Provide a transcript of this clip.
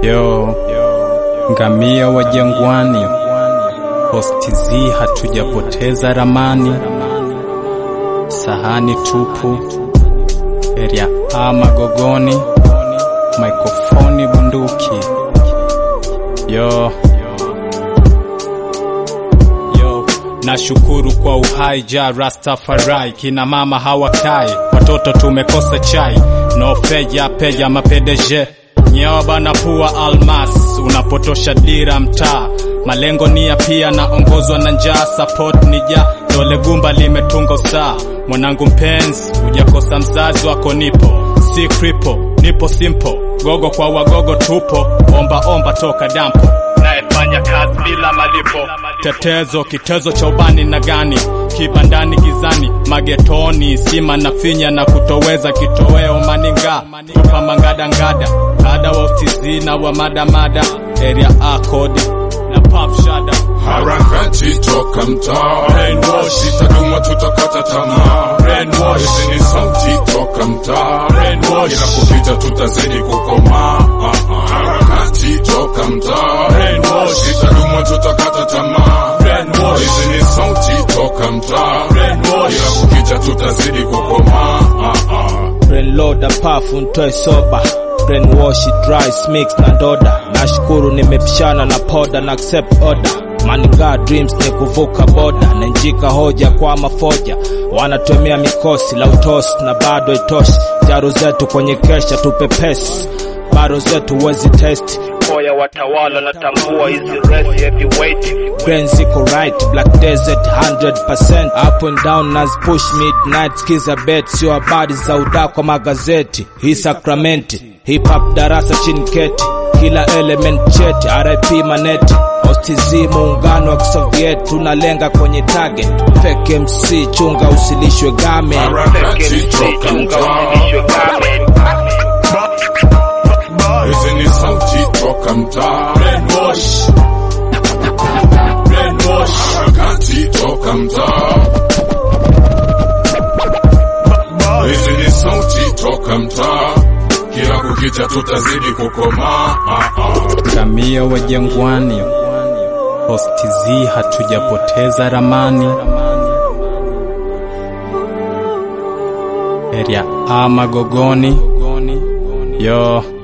Yo, ngamia wa jangwani, Posti Z hatujapoteza ramani, sahani tupu, area A Magogoni, mikrofoni bunduki. Yo, yo, nashukuru kwa uhai ja Rastafari, kina mama hawakai, watoto tumekosa chai, no feja peja mapedeje nyewa bana pua almas, unapotosha dira mtaa, malengo nia pia naongozwa na njaa, support ni ja dole gumba limetunga usaa, mwanangu mpenzi, hujakosa mzazi wako, nipo si kripo, nipo simple, gogo kwa wagogo tupo, omba omba toka dampo nayefanya kazi bila malipo, tetezo kitezo cha ubani na gani, kibandani gizani, magetoni sima na finya na kutoweza kitoweo maninga tupa mangadangada kada wa utizi na wa madamada area A kodi na pop shada Harakati toka mtaa, Brainwash. itaduma tutakata tamaa. Brainwash. Hizi ni sauti toka mtaa, Brainwash. ila kupita tutazidi kukomaa. Ah, ah. Harakati toka mtaa, Brainwash. itaduma tutakata tamaa. Brainwash. Hizi ni sauti toka mtaa, Brainwash. ila kupita tutazidi kukomaa. Ah, ah. Brainloader pafu ntoe soba brainwash dry mix na ndoda nashukuru nimepishana na poda na accept order maninga dreams ni kuvuka boda nenjika hoja kwa mafoja wanatumia mikosi la utosi na bado itoshi jaro zetu kwenye kesha tupepesi baro zetu wezi test koya watawala natambua hizi resi heavyweight brain ziko right black desert 100% up and down nas push midnight skiza bet sio habari za udaa kwa magazeti hii sakramenti hip hop darasa chini keti kila element cheti rip maneti OSTZ muungano wa kisoviet tunalenga kwenye target fake mc chunga usilishwe game Harakati toka mtaa, hizi ni sauti toka mtaa. brainwash brainwash Harakati toka mtaa. Hizi ni sauti toka mtaa, kila kukicha tutazidi kukomaa. Ah, ah. ngamia wa jangwani, Posti Z hatujapoteza ramani, area A Magogoni. Yo,